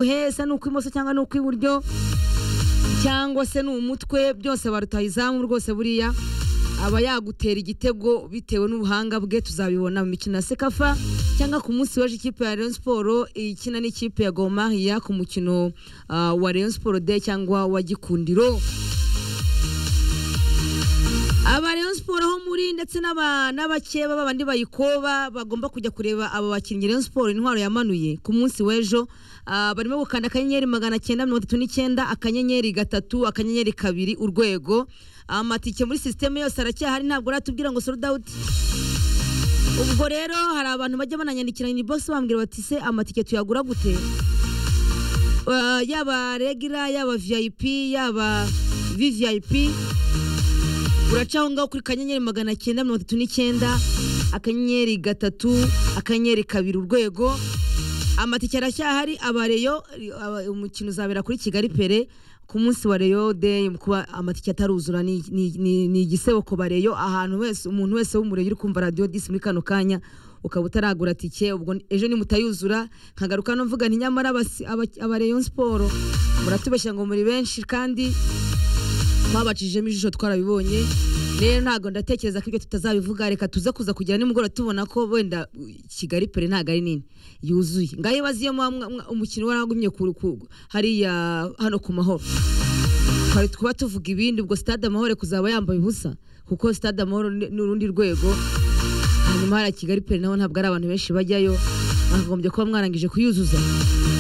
uhese ni ukw'imoso cyangwa ni ukw'iburyo cyangwa se ni umutwe byose barutaha izamu rwose buriya aba yagutera igitego bitewe n'ubuhanga bwe tuzabibona mu mikino ya sekafa cyangwa ku munsi w'ejo ikipe ya Rayon Sport ikina n'ikipe ya Gor Mahia ku mukino ah, wa Rayon Sport de cyangwa wa Gikundiro aba Rayon Sport ho muri ndetse n'aba- n'abakeba babandi bayikoba bagomba kujya kureba aba bakinnyi Rayon Sport intwaro yamanuye ku munsi w'ejo ah, barimo gukanda akanyenyeri magana cyenda mirongo itatu n'icyenda akanyenyeri gatatu akanyenyeri kabiri urwego amatike muri sisiteme yose aracyahari ntabwo uratubwira ngo sold out ubwo rero hari abantu bajya bananyandikira inbox bambwira bati se amatike tuyagura gute Eh, yaba regular yaba vip yaba vvip uraca aho ngaho kuri kanyenyeri magana cyenda mirongo itatu n'icyenda akanyenyeri gatatu akanyenyeri kabiri urwego amatike aracyahari abareyo aba- umukino uzabera kuri kigali pere ku munsi wa reyo deyi kuba amatike ataruzura ni- ni ni- ni igisebo ku bareyo ahantu wese umuntu wese w'umureyo uri kumva radiyo disi muri kano kanya ukaba utaragura tike ubwo ejo nimutayuzura nkagaruka no mvuga nti nyamara abasi- aba- abareyo siporo muratubeshya ngo muri benshi kandi twabacishijemo ijisho twarabibonye rero ntabwo ndatekereza ko ibyo tutazabivuga reka tuze kuza kugira nimugoroba tubona ko wenda uh, kigali pere ntabwo ari nini yuzuye ngaho ibaze iyo mwa- mwa- umukino waragumye ku- ku- hariya hano ku mahoro twari kuba tuvuga ibindi ubwo stade amahoro kuzaba yambaye ubusa kuko stade amahoro ni ni urundi rwego hanyuma hariya kigali pere naho ntabwo ari abantu benshi bajyayo mwakagombye kuba mwarangije kuyuzuza